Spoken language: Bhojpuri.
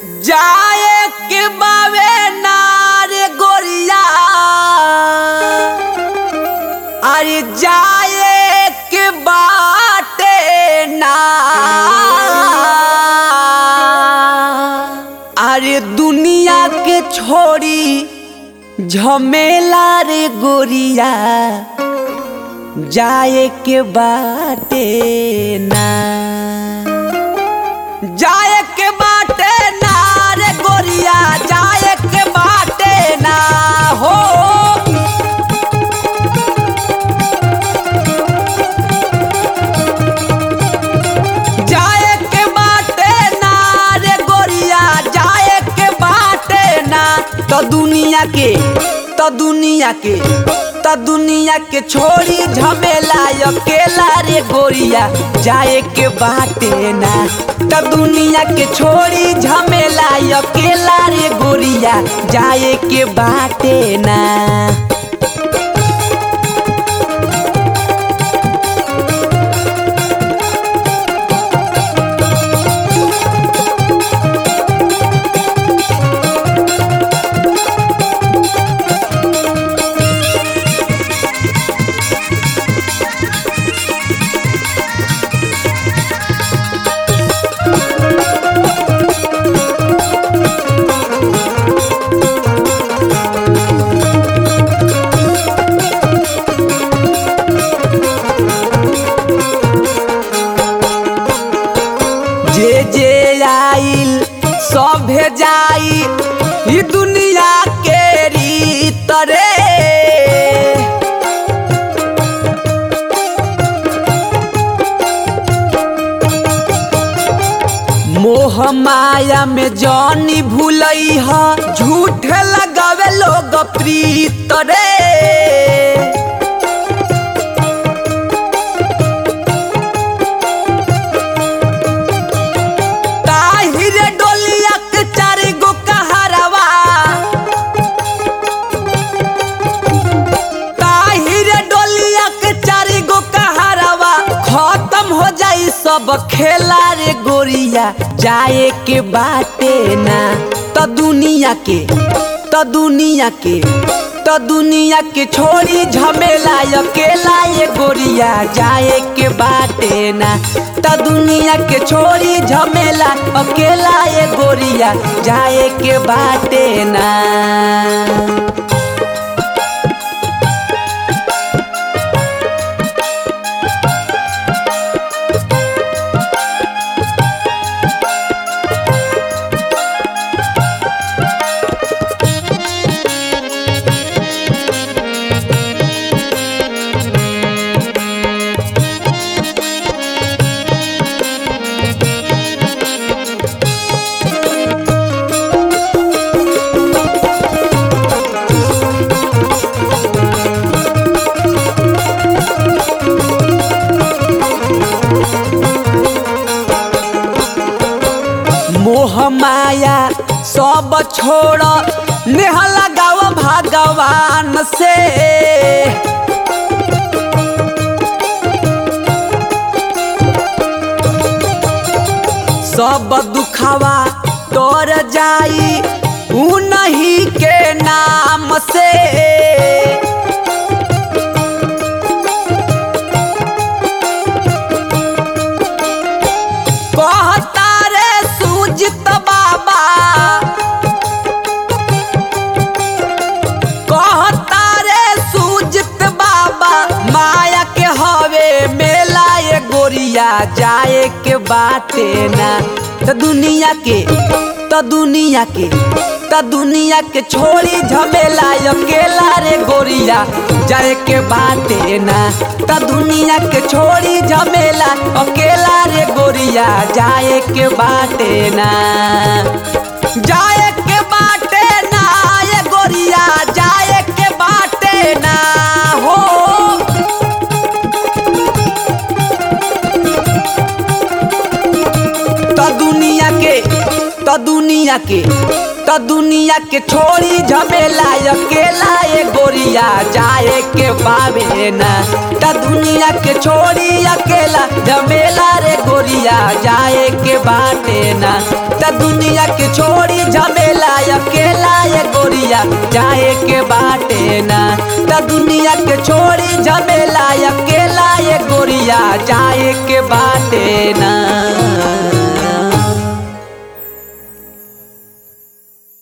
जाए के बावे नारे गोरिया अरे जाए के बाटे ना अरे दुनिया के छोड़ी झमेला रे गोरिया जाए के बाटे ना जाए के बाटे ना रे गोरिया जाए के बाटे ना हो जाए के बाटे ना रे गोरिया जाए के बाटे ना तो दुनिया के तो दुनिया के तो दुनिया के छोड़ी झमेला अकेला रे गोरिया जाए के बाटे ना तो दुनिया के छोड़ी झमेला अकेला रे गोरिया जाए के बाटे ना जे जे आइल सभे जाई ई दुनिया के रीत रे मोह माया में जानी भूलई ह झूठ लगावे लोग प्रीत रे ताहिर डोलिया के चार गो कहरवा ताहिर डोलिया के चार गो कहरवा खत्म हो जाई सब खेला रे गोरिया जाए के बाटे ना तो दुनिया के तो दुनिया के तो दुनिया के छोड़ी झमेला अकेला ये गोरिया जाए के बाटे ना तो दुनिया के छोड़ी झमेला अकेला ये गोरिया जाए के बाटे ना मोह माया सब छोड़ नेह लगाव भगवान से सब दुखावा तोर जाई उन्हीं के नाम से कहता रे सूजित बाबा कहता रे सूजित बाबा माया के हवे मेला ये गोरिया जाए के बाटे ना तो दुनिया के तो दुनिया के तो दुनिया के छोड़ी झमेला अकेला रे गोरिया जाए के बाटे ना तो दुनिया के छोड़ी झमेला अकेला रे गोरिया जाए के बाटे ना जाए के बाटे ना ये गोरिया जाए के बाटे ना हो तो दुनिया के तो दुनिया के तो दुनिया के छोड़ी झमेला अकेला ये गोरिया जाए के पावे ना तो दुनिया के छोड़ी अकेला झमेला रे गोरिया जाए के बाटे ना त दुनिया के छोड़ी झमेला अकेला ये गोरिया जाए के बाटे ना त दुनिया के छोड़ी झमेला अकेला ये गोरिया जाए के बाटे ना